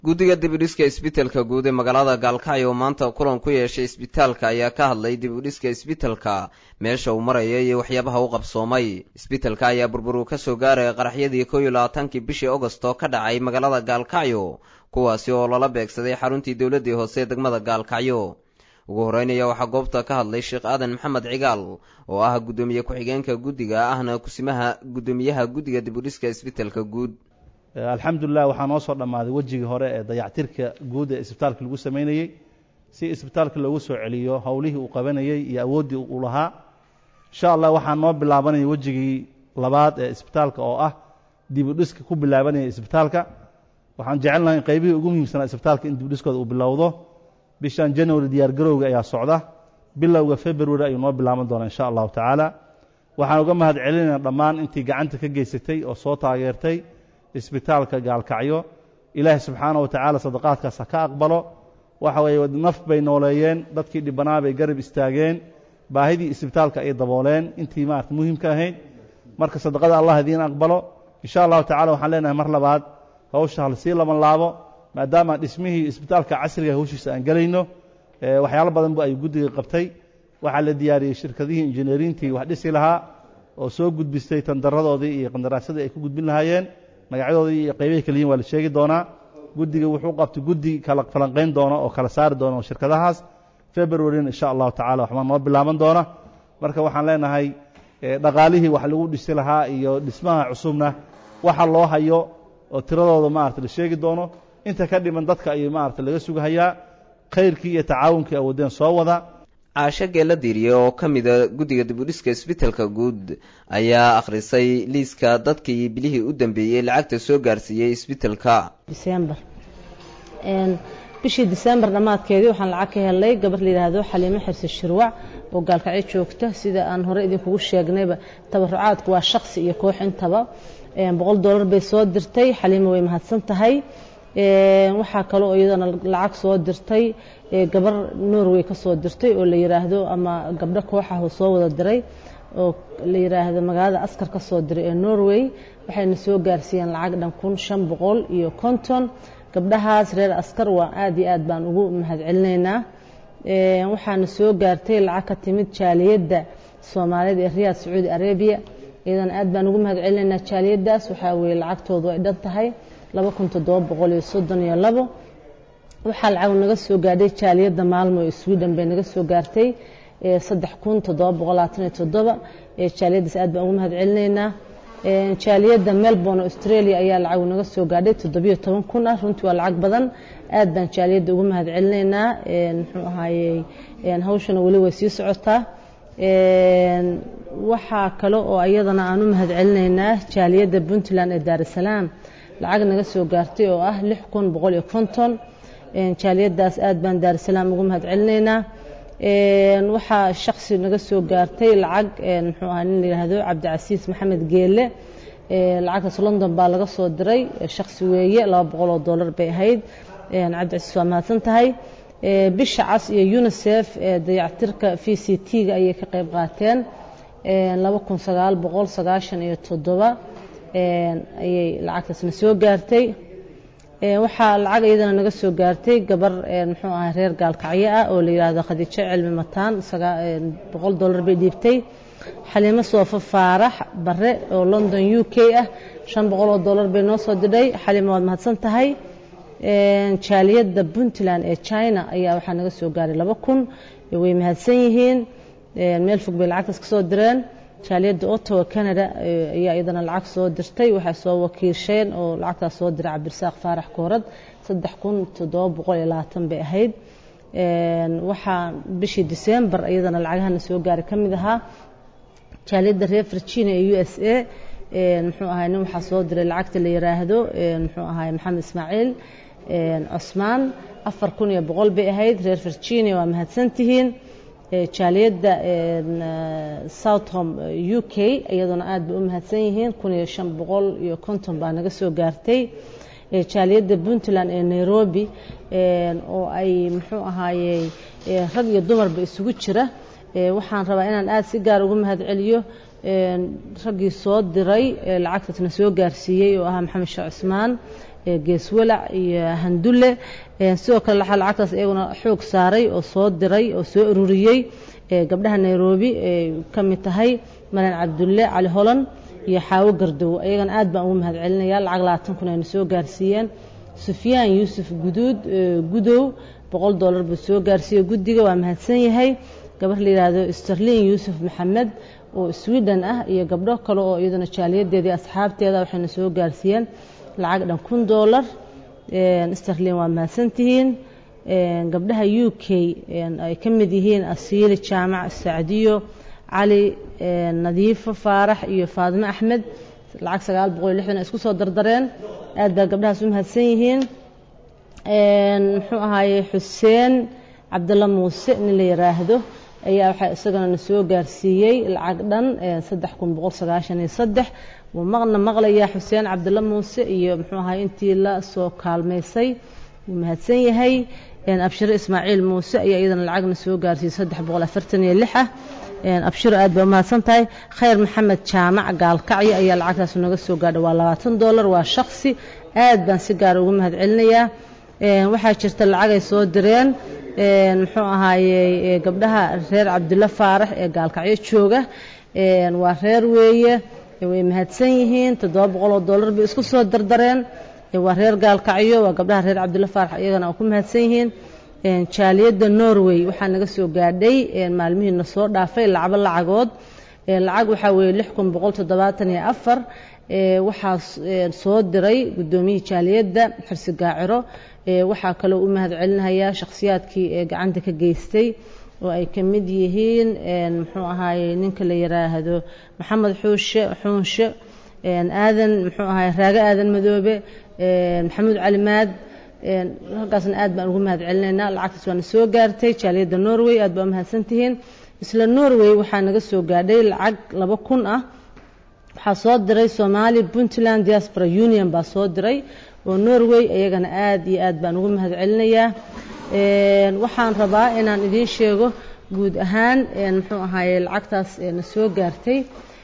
guddiga dibudhiska isbitelka guud ee magaalada gaalkacyo oo maanta kulan ku yeeshay isbitaalka ayaa ka hadlay dibudhiska isbitelka meesha uu maraya iyo waxyaabaha u qabsoomay isbitelka ayaa burburu ka soo gaaraya qaraxyadii kow iyo labaatankii bishii agosto ka dhacay magaalada gaalkacyo kuwaasi oo lala beegsaday xaruntii dowladdii hoose degmada gaalkacyo ugu horreynaya waxaa goobta ka hadlay sheekh aadan maxamed cigaal oo ah guddoomiye ku-xigeenka guddiga ahna kusimaha guddoomiyaha guddiga dibudhiska isbitelka guud alxamdulilah waxaa noo soo dhammaaday wejigii hore ee dayactirka guud ee isbitaalka lagu samaynayey si isbitaalka loogu soo celiyo howlihii uu qabanayey iyo awooddii uu lahaa insha allah waxaa noo bilaabanaya wejigii labaad ee isbitaalka oo ah dibudhiska ku bilaabanaya isbitaalka waxaan jecelnahay in qaybihii ugu muhiimsanaa isbitaalka in dibudhiskooda uu bilowdo bishan january diyaargarowga ayaa socda bilowga february ayuu noo bilaaban doonaa insha allahu tacaala waxaan uga mahad celinayna dhammaan intii gacanta ka geysatay oo soo taageertay isbitaalka gaalkacyo ilaahay subxaana wa tacaala sadaqaadkaas ha ka aqbalo waxa weeye naf bay nooleeyeen dadkii dhibbanaa bay garab istaageen baahidii isbitaalka ay dabooleen intii maarata muhiimka ahayd marka sadaqada allah idiin aqbalo insha allahu tacala waxaan leenahay mar labaad hawsha hal sii laban laabo maadaama dhismihii isbitaalka casriga hawshiisa aan gelayno waxyaalo badan bu ay guddiga qabtay waxaa la diyaariyey shirkadihii injineerintii wax dhisi lahaa oo soo gudbistay tandaradoodii iyo qandaraasadii ay ku gudbin lahaayeen magacyadoodii iyo qaybahay kala yihin waa la sheegi doonaa guddiga wuxuu qabtay guddi kala falanqayn doona oo kala saari doona shirkadahaas februaryn insha allahu tacala waxbaa noo bilaaban doona marka waxaan leenahay dhaqaalihii wax lagu dhisi lahaa iyo dhismaha cusubna waxa loo hayo oo tiradooda maarata la sheegi doono inta ka dhiman dadka ayuu maarata laga sugahayaa khayrkii iyo tacaawunkii awoodeen soo wada caasho geella diiriye oo ka mida guddiga dibudhiska isbitelka guud ayaa akhrisay liiska dadkii bilihii u dambeeyey lacagta soo gaarsiiyey isbitelka disembar bishii disembar dhammaadkeedii waxaan lacag ka helay gabar la yidhaahdo xaliimo xirse shirwac oo gaalkacyo joogta sida aan hore idinkugu sheegnayba tabarucaadku waa shaksi iyo koox intaba boqol dollar bay soo dirtay xaliimo way mahadsan tahay waxaa kaloo iyadana lacag soo dirtay gabar norway ka soo dirtay oo la yidhaahdo ama gabdho kooxah soo wada diray oo la yidhaahdo magaalada askar ka soo diray ee norway waxayna soo gaarsiiyeen lacag dhan kun shan boqol iyo konton gabdhahaas reer askar waa aad iyo aad baan ugu mahadcelinaynaa waxaana soo gaartay lacag ka timid jaaliyadda soomaaliyeed ee riyaad sacuudi arabiya iyadana aad baan ugu mahadcelinaynaa jaaliyaddaas waxaa weeye lacagtoodu ay dhan tahay laba kun toddoba boqol iyo soddon iyo labo waxaa lacag naga soo gaadhay jaaliyadda maalmo ee sweden bay naga soo gaartay saddex kun toddoba boqol labaatan iyo toddoba jaaliyaddaas aad baan ugu mahad celinaynaa jaaliyadda melbourne australia ayaa lacag naga soo gaadhay toddobiyo toban kun ah runtii waa lacag badan aad baan jaaliyadda ugu mahad celinaynaa muxuu ahaayey hawshana weli way sii socotaa waxaa kale oo iyadana aan u mahad celinaynaa jaaliyadda puntland ee daarusalaam lacag naga soo gaartay oo ah lix kun boqol iyo konton jaaliyaddaas aad baan daarusalaam ugu mahad celinaynaa waxaa shaksi naga soo gaartay lacag muxuu ahaa nin la yidhaahdo cabdicasiis maxamed geelle lacagtaas london baa laga soo diray shaksi weeye laba boqol oo dollar bay ahayd cabdicasiis waa mahadsan tahay bisha cas iyo unisef dayactirka v c t-ga ayay ka qayb qaateen laba kun sagaal boqol sagaashan iyo toddoba ayay lacagtaasna soo gaartay waxaa lacag iyadana naga soo gaartay gabar muxuu ahaa reer gaalkacyo ah oo la yidhaahdo khadiijo cilmi mataan boqol dollar bay dhiibtay xaliimo soofo faarax bare oo london u k ah shan boqol oo dollar bay noo soo didhay xaliimo waad mahadsan tahay jaaliyadda puntland ee china ayaa waxaa naga soo gaaray laba kun way mahadsan yihiin meel fog bay lacagtaas ka soo direen jaaliyadda ottawa canada ayaa iyadana lacag soo dirtay waxay soo wakiisheen oo lacagtaas soo diray cabdirasaaq faarax koorad saddex kun toddoba boqol iyo labaatan bay ahayd waxaa bishii december iyadana lacagahana soo gaaray ka mid ahaa jaaliyadda reer virginia ee u s a muxuu ahay nin waxaa soo diray lacagta la yiraahdo muxuu ahay maxamed ismaaciil cosmaan afar kun iyo boqol bay ahayd reer virginia waa mahadsantihiin jaaliyadda southom u k iyaduna aad bay u mahadsan yihiin kun iyo shan boqol iyo konton baa naga soo gaartay jaaliyadda puntland ee nairobi oo ay muxuu ahaayey rag iyo dumarba isugu jira waxaan rabaa inaan aada si gaar ugu mahad celiyo raggii soo diray lacagtaasna soo gaarsiiyey oo ahaa maxamed sheekh cusmaan geeswalac iyo handulle sidoo kale waxaa lacagtaas iyaguna xoog saaray oo soo diray oo soo ururiyey gabdhaha nairobi ay ka mid tahay maran cabdulle cali holan iyo xaawo gardow ayagana aad baan ugu mahad celinaya lacag labaatan kun ayna soo gaarsiiyeen sufyaan yuusuf guduud gudow boqol dollar buu soo gaarsiiyey guddiga waa mahadsan yahay gabar la yidhaahdo sterlin yuusuf maxamed oo sweden ah iyo gabdho kale oo iyaduna jaaliyadeeda iyo asxaabteeda waxayna soo gaarsiiyeen lacag dhan kun dollar sterlin waa mahadsantihiin gabdhaha u k ay ka mid yihiin asiili jaamac sacdiyo cali nadiifo faarax iyo faadimo axmed lacag sagaal boqol iyo lixdan ay isku soo dardareen aad baa gabdhahaas u mahadsan yihiin muxuu ahaaye xuseen cabdalla muuse nin la yiraahdo ayaa waxaa isagana na soo gaarsiiyey lacag dhan saddex kun boqol sagaashan iyo saddex wuu maqna maqlayaa xuseen cabdalla muuse iyo muxuu ahaye intii la soo kaalmaysay wuu mahadsan yahay abshiro ismaaciil muuse ayaa iyadana lacagna soo gaarsiiyey saddex boqol afartan iyo lix ah abshiro aad baa umahadsan tahay khayr maxamed jaamac gaalkacyo ayaa lacagtaas naga soo gaadha waa labaatan dollar waa shaksi aad baan si gaara ugu mahad celinayaa waxaa jirta lacag ay soo direen muxuu ahaaye gabdhaha reer cabdulla faarax ee gaalkacyo jooga waa reer weeye way mahadsan yihiin toddoba boqol oo dollar bay isku soo dardareen waa reer gaalkacyo waa gabdhaha reer cabdulla faarax iyagana oo ku mahadsan yihiin jaaliyadda norway waxaa naga soo gaadhay maalmihiina soo dhaafay lacabo lacagood lacag waxaa weeye lix kun boqol toddobaatan iyo afar waxaa soo diray guddoomiyihii jaaliyadda xirsi gaaciro waxaa kaloo u mahad celinayaa shakhsiyaadkii ee gacanta ka geystay oo ay ka mid yihiin muxuu ahaaye ninka la yiraahdo maxamed xuushe xuunshe aadan muxuu ahaye raage aadan madoobe maxamuud calimaad halkaasna aad baan ugu mahad celinaynaa lacagtaas waana soo gaartay jaaliyadda norway aad baa umahadsantihiin isla norway waxaa naga soo gaadhay lacag laba kun ah waxaa soo diray somali puntland diaspora union baa soo diray oo norway iyagana aad iyo aad baan ugu mahad celinayaa waxaan rabaa inaan idiin sheego guud ahaan muxuu ahaaye lacagtaas na soo gaartay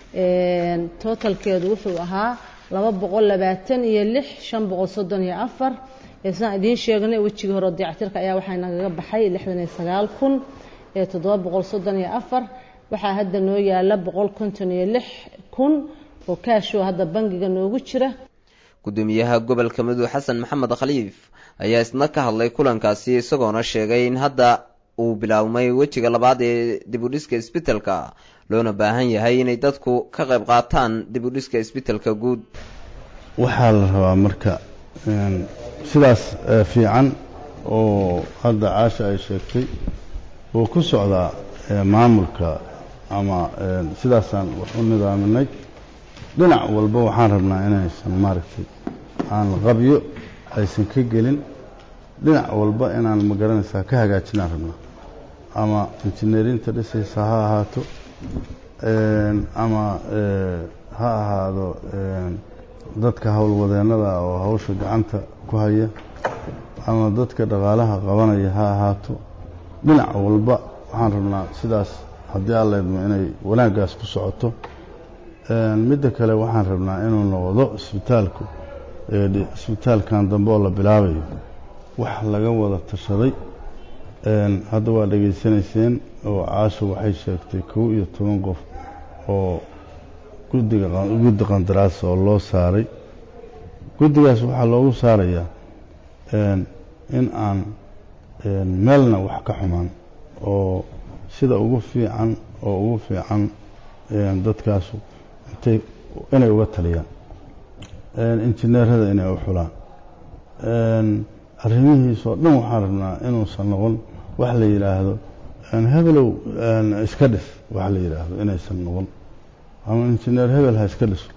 totalkeedu wuxuu ahaa laba boqol labaatan iyo lix shan boqol soddon iyo afar sidaan idiin sheegnay wejigii hore dayactirka ayaa waxaa nagaga baxay lixdan iyo sagaal kun toddoba boqol soddon iyo afar waxaa hadda noo yaala boqol konton iyo lix kun oo kaashoo hadda bangiga noogu jira gudoomiyaha gobolka mudug xasan maxamed khaliif ayaa isna ka hadlay kulankaasi isagoona sheegay in hadda uu bilaabmay wejiga labaad ee dibudhiska isbitelka loona baahan yahay inay dadku ka qayb qaataan dibudhiska isbitelka guud waxaa la rabaa marka sidaas fiican oo hadda caasha ay sheegtay uu ku socdaa maamulka ama sidaasaan wax u nidaaminay dhinac walba waxaan rabnaa inaysan maaragtay aan qabyo aysan ka gelin dhinac walba inaan magaranaysaa ka hagaajinaan rabnaa ama injineerinta dhisaysa ha ahaato ama ha ahaado dadka howlwadeennada oo hawsha gacanta ku haya ama dadka dhaqaalaha qabanaya ha ahaato dhinac walba waxaan rabnaa sidaas haddii aan leedmo inay wanaaggaas ku socoto midda kale waxaan rabnaa inuu noqdo isbitaalku isbitaalkan dambe oo la bilaabayo wax laga wada tashaday hadda waa dhegaysanayseen oo caasho waxay sheegtay kow iyo toban qof oo guddiga guddi qandaraas oo loo saaray guddigaas waxaa loogu saarayaa in aan meelna wax ka xumaan oo sida ugu fiican oo ugu fiican dadkaasu intay inay uga taliyaan injineerada inay u xulaan arrimihiisoo dhan waxaan rabnaa inuusan noqon wax la yidhaahdo hebelow iska dhis wax la yidhaahdo inaysan noqon ama injineer hebel ha iska dhiso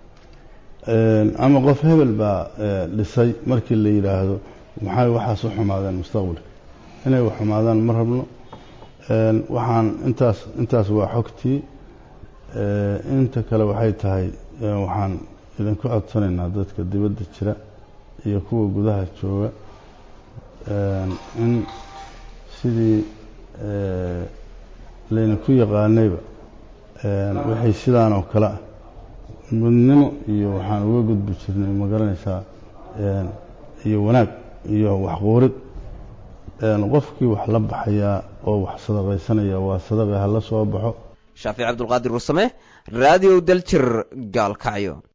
ama qof hebel baa dhisay markii la yidhaahdo maxay waxaas u xumaadeen mustaqbalka inay u xumaadaan ma rabno waxaan intaas intaas waa xogtii inta kale waxay tahay waxaan idinku codsanaynaa dadka dibadda jira iyo kuwa gudaha jooga in sidii laydinku yaqaanayba wixii sidaan oo kale ah mudnimo iyo waxaan uga gudbi jirnay ma garanaysaa iyo wanaag iyo waxquurid qofkii wax la baxayaa oo wax sadaqaysanaya waa sadaqa hala soo baxo shaafic cabdulqaadir warsame raadiyo daljir gaalkacyo